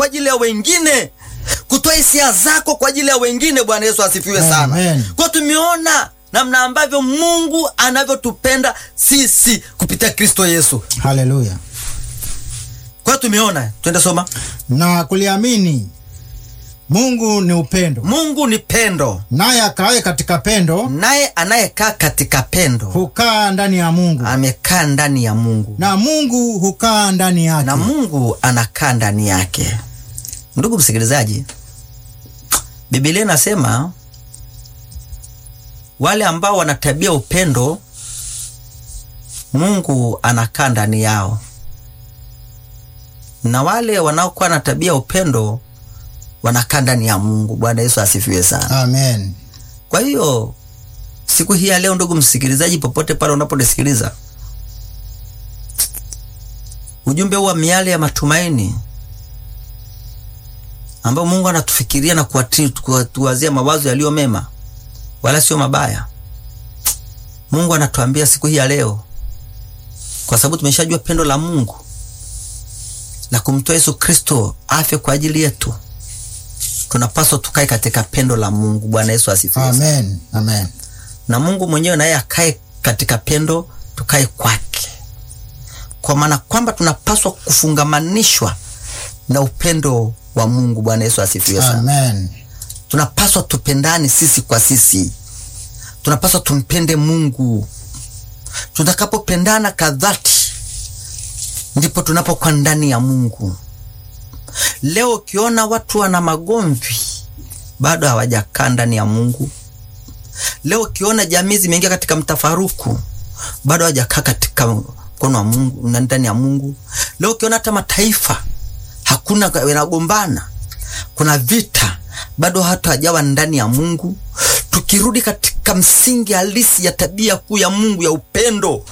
kwa ajili ya wengine, kutoa hisia zako kwa ajili ya wengine. Bwana Yesu asifiwe sana. Amen. Kwa tumeona namna ambavyo Mungu anavyotupenda sisi kupitia Kristo Yesu. Haleluya. Kwa tumeona, twende soma. Na kuliamini Mungu ni upendo, Mungu ni pendo, naye akaaye katika pendo naye anayekaa katika pendo hukaa ndani ya Mungu, amekaa ndani ya Mungu na Mungu hukaa ndani yake. na Mungu anakaa ndani yake. Ndugu msikilizaji, Biblia inasema wale ambao wana tabia upendo, Mungu anakaa ndani yao, na wale wanaokuwa na tabia upendo wanakaa ndani ya Mungu. Bwana Yesu asifiwe sana. Amen. Kwa hiyo siku hii ya leo, ndugu msikilizaji, popote pale unaponisikiliza, ujumbe huu wa miale ya matumaini ambao Mungu anatufikiria na kuwati- kuwatuwazia mawazo yaliyo mema wala sio mabaya. Mungu anatuambia siku hii ya leo, kwa sababu tumeshajua pendo la Mungu la kumtoa Yesu Kristo afe kwa ajili yetu, tunapaswa tukae katika pendo la Mungu. Bwana Yesu asifiwe. Amen. Amen. na Mungu mwenyewe naye akae katika pendo, tukae kwake, kwa maana kwamba tunapaswa kufungamanishwa na upendo wa Mungu. Bwana Yesu asifiwe sana. Amen. Tunapaswa tupendane sisi kwa sisi, tunapaswa tumpende Mungu. Tutakapopendana kadhati, ndipo tunapokuwa ndani ya Mungu. Leo ukiona watu wana magomvi, bado hawajakaa ndani ya Mungu. Leo ukiona jamii zimeingia katika mtafaruku, bado hawajakaa katika mkono wa Mungu na ndani ya Mungu. Leo ukiona hata mataifa hakuna yanagombana, kuna vita, bado hata hajawa ndani ya Mungu. Tukirudi katika msingi halisi ya tabia kuu ya Mungu ya upendo,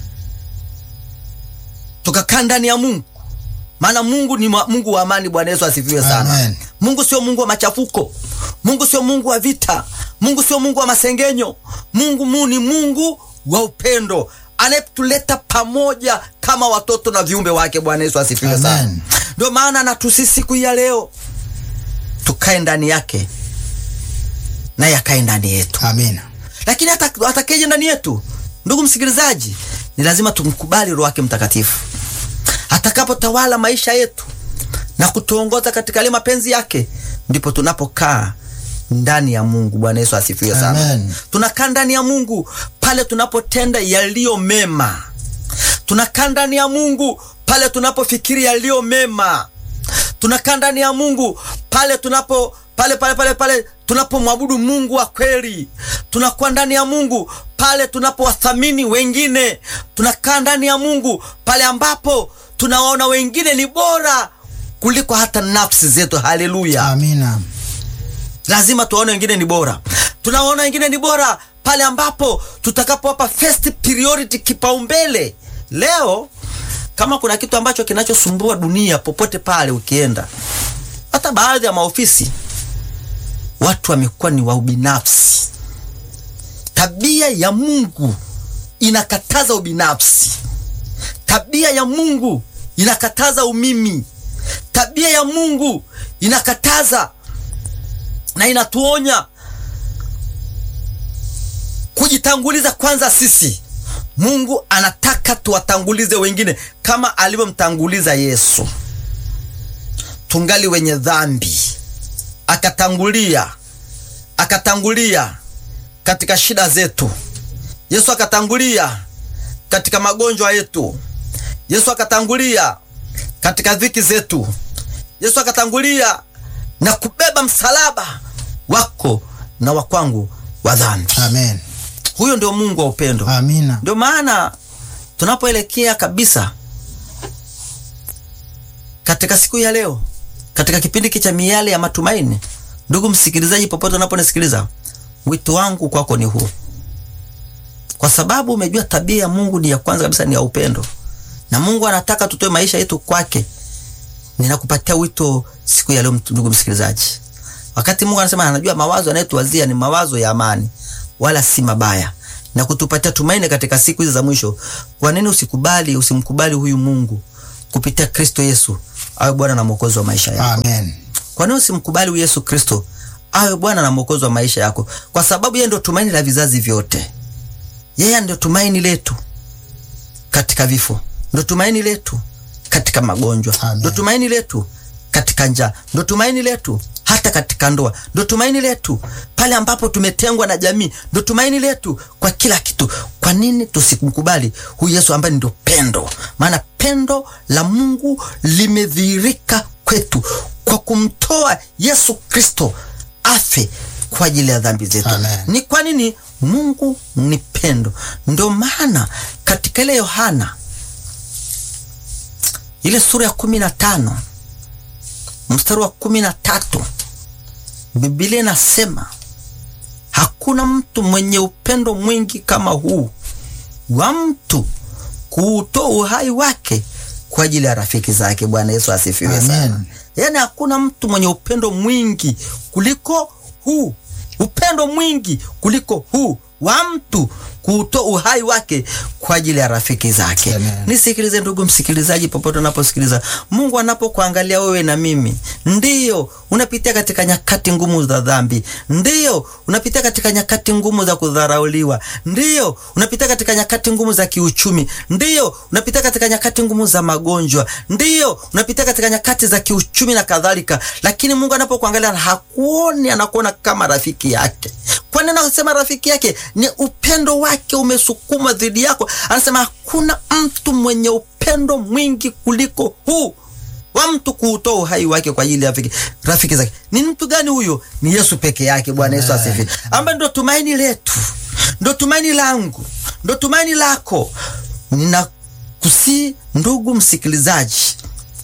tukakaa ndani ya Mungu, maana Mungu ni ma- Mungu wa amani. Bwana Yesu asifiwe sana. Amen. Mungu sio Mungu wa machafuko. Mungu sio Mungu wa vita. Mungu sio Mungu wa masengenyo. Mungu mu ni Mungu wa upendo anayetuleta pamoja kama watoto na viumbe wake. Bwana Yesu asifiwe sana. Amen. Ndio maana natusi siku hii ya leo tukae ndani yake naye akae ndani yetu Amina. lakini hata atakayeje ndani yetu, ndugu msikilizaji, ni lazima tumkubali Roho wake Mtakatifu atakapotawala maisha yetu na kutuongoza katika yale mapenzi yake, ndipo tunapokaa ndani ya Mungu. Bwana Yesu asifiwe sana. Amen. Tunakaa ndani ya Mungu pale tunapotenda yaliyo mema. Tunakaa ndani ya Mungu pale tunapofikiri yaliyo mema. Tunakaa ndani ya Mungu pale tunapo pale pale pale pale tunapomwabudu Mungu wa kweli. Tunakuwa ndani ya Mungu pale tunapowathamini wengine. Tunakaa ndani ya Mungu pale ambapo tunawaona wengine ni bora kuliko hata nafsi zetu. Haleluya! Amina. lazima tuwaone wengine ni bora. Tunaona wengine ni bora pale ambapo tutakapowapa first priority, kipaumbele. Leo kama kuna kitu ambacho kinachosumbua dunia popote pale ukienda, hata baadhi ya maofisi, watu wamekuwa ni wa ubinafsi. Tabia ya Mungu inakataza ubinafsi. Tabia ya Mungu inakataza umimi. Tabia ya Mungu inakataza na inatuonya kujitanguliza kwanza sisi. Mungu anataka tuwatangulize wengine kama alivyomtanguliza Yesu. Tungali wenye dhambi, akatangulia akatangulia katika shida zetu. Yesu akatangulia katika magonjwa yetu. Yesu akatangulia katika dhiki zetu. Yesu akatangulia na kubeba msalaba wako na wa kwangu wa dhambi. Amen. Huyo ndio Mungu wa upendo. Amina. Ndio maana tunapoelekea kabisa katika siku ya leo, katika kipindi hiki cha miale ya matumaini, ndugu msikilizaji, popote unaponisikiliza, wito wangu kwako ni huu, kwa sababu umejua tabia ya Mungu ni ya kwanza kabisa, ni ya upendo, na Mungu anataka tutoe maisha yetu kwake. Ninakupatia wito siku ya leo, ndugu msikilizaji, wakati Mungu anasema anajua mawazo anayetuwazia ni mawazo ya amani, wala si mabaya, na kutupatia tumaini katika siku hizi za mwisho. Kwa nini usikubali, usimkubali huyu Mungu kupitia Kristo Yesu awe Bwana na Mwokozi wa maisha yako. Amen. Kwa nini usimkubali huyu Yesu Kristo awe Bwana na Mwokozi wa maisha yako? Kwa sababu yeye ndio tumaini la vizazi vyote. Yeye ndio tumaini letu katika vifo, ndio tumaini letu katika magonjwa, Amen. ndio tumaini letu katika njaa, ndio tumaini letu hata katika ndoa, ndio tumaini letu pale ambapo tumetengwa na jamii, ndio tumaini letu kwa kila kitu. Kwa nini tusimkubali huyu Yesu ambaye ndio pendo? Maana pendo la Mungu limedhihirika kwetu kwa kumtoa Yesu Kristo afe kwa ajili ya dhambi zetu. Amen. Ni kwa nini? Mungu ni pendo. Ndio maana katika ile Yohana ile sura ya kumi na tano mstari wa kumi na tatu Biblia inasema hakuna mtu mwenye upendo mwingi kama huu wa mtu kuutoa uhai wake kwa ajili ya rafiki zake. Bwana Yesu asifiwe Amen. sana. Yaani hakuna mtu mwenye upendo mwingi kuliko huu, upendo mwingi kuliko huu wa mtu kuutoa uhai wake kwa ajili ya rafiki zake. Amen. Nisikilize ndugu msikilizaji, popote unaposikiliza, Mungu anapokuangalia wewe na mimi, ndiyo unapitia katika nyakati ngumu za dhambi, ndiyo unapitia katika nyakati ngumu za kudharauliwa, ndiyo unapitia katika nyakati ngumu za kiuchumi, ndiyo unapitia katika nyakati ngumu za magonjwa, ndiyo unapitia katika nyakati za kiuchumi na kadhalika, lakini Mungu anapokuangalia hakuoni, anakuona kama rafiki yake. Kwa nini anasema rafiki yake? Ni upendo wake umesukuma dhidi yako. Anasema hakuna mtu mwenye upendo mwingi kuliko huu wa mtu kuutoa uhai wake kwa ajili ya rafiki, rafiki zake. Ni mtu gani huyo? Ni Yesu peke yake. Bwana Yesu asifiwe, ambaye ndo tumaini letu, ndo tumaini langu, ndo tumaini lako. Ninakusii ndugu msikilizaji,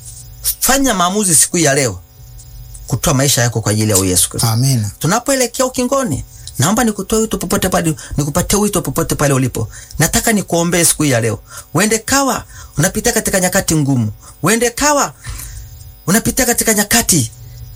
fanya maamuzi siku ya leo kutoa maisha yako kwa ajili ya huyu Yesu Kristo Amina. tunapoelekea ukingoni, naomba nikutoe wito popote pale, nikupatie wito popote pale ulipo. Nataka nikuombee siku hii ya leo. Uende kawa unapitia katika nyakati ngumu, uende kawa unapitia katika nyakati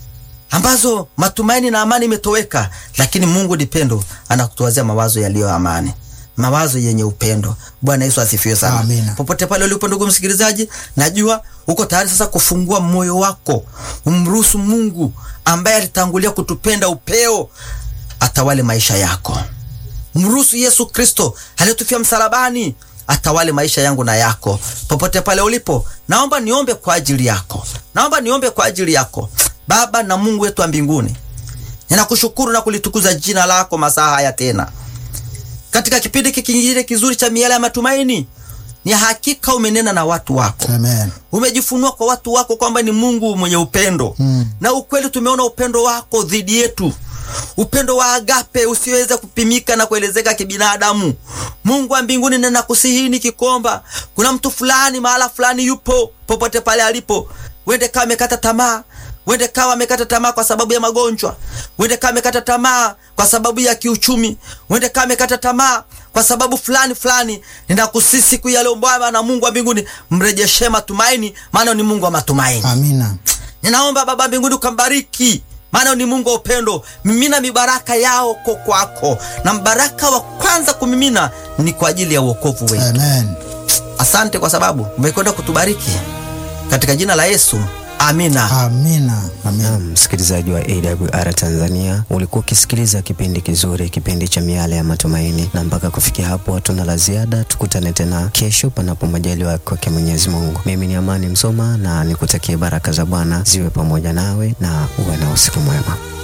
ambazo matumaini na amani imetoweka, lakini Mungu ni pendo, anakutuwazia mawazo yaliyo amani, mawazo yenye upendo. Bwana Yesu asifiwe sana. Amina. Popote pale ulipo, ndugu msikilizaji, najua uko tayari sasa kufungua moyo wako, umruhusu Mungu ambaye alitangulia kutupenda upeo atawale maisha yako. Mruhusu Yesu Kristo aliyetufia msalabani atawale maisha yangu na yako. Popote pale ulipo, naomba niombe kwa ajili yako, naomba niombe kwa ajili yako. Baba na Mungu wetu wa mbinguni, ninakushukuru na kulitukuza jina lako masaa haya tena katika kipindi hiki kingine kizuri cha miale ya matumaini. Ni hakika umenena na watu wako Amen. umejifunua kwa watu wako kwamba ni Mungu mwenye upendo Mm. na ukweli, tumeona upendo wako dhidi yetu, upendo wa agape usiweza kupimika na kuelezeka kibinadamu. Mungu wa mbinguni, ninakusihi nikikomba, kuna mtu fulani mahala fulani yupo, popote pale alipo, wende kawa amekata tamaa wende kawa amekata tamaa kwa sababu ya magonjwa, wende kawa amekata tamaa kwa sababu ya kiuchumi, wende kawa amekata tamaa kwa sababu fulani fulani. Ninakusihi siku ya leo Bwana na Mungu wa mbinguni, mrejeshe matumaini, maana ni Mungu wa matumaini. Amina. Ninaomba Baba mbinguni ukambariki, maana ni Mungu wa upendo. Mimina mibaraka yako kwako, na mbaraka wa kwanza kumimina ni kwa ajili ya uokovu wetu. Amen. Asante kwa sababu umekwenda kutubariki katika jina la Yesu, amina. Amina. Amina. Naam, msikilizaji wa AWR Tanzania, ulikuwa ukisikiliza kipindi kizuri, kipindi cha miale ya matumaini, na mpaka kufikia hapo hatuna la ziada. Tukutane tena kesho, panapo majaliwa kwake Mwenyezi Mungu. Mimi ni Amani Msoma na nikutakie baraka za Bwana ziwe pamoja nawe na uwe na usiku mwema.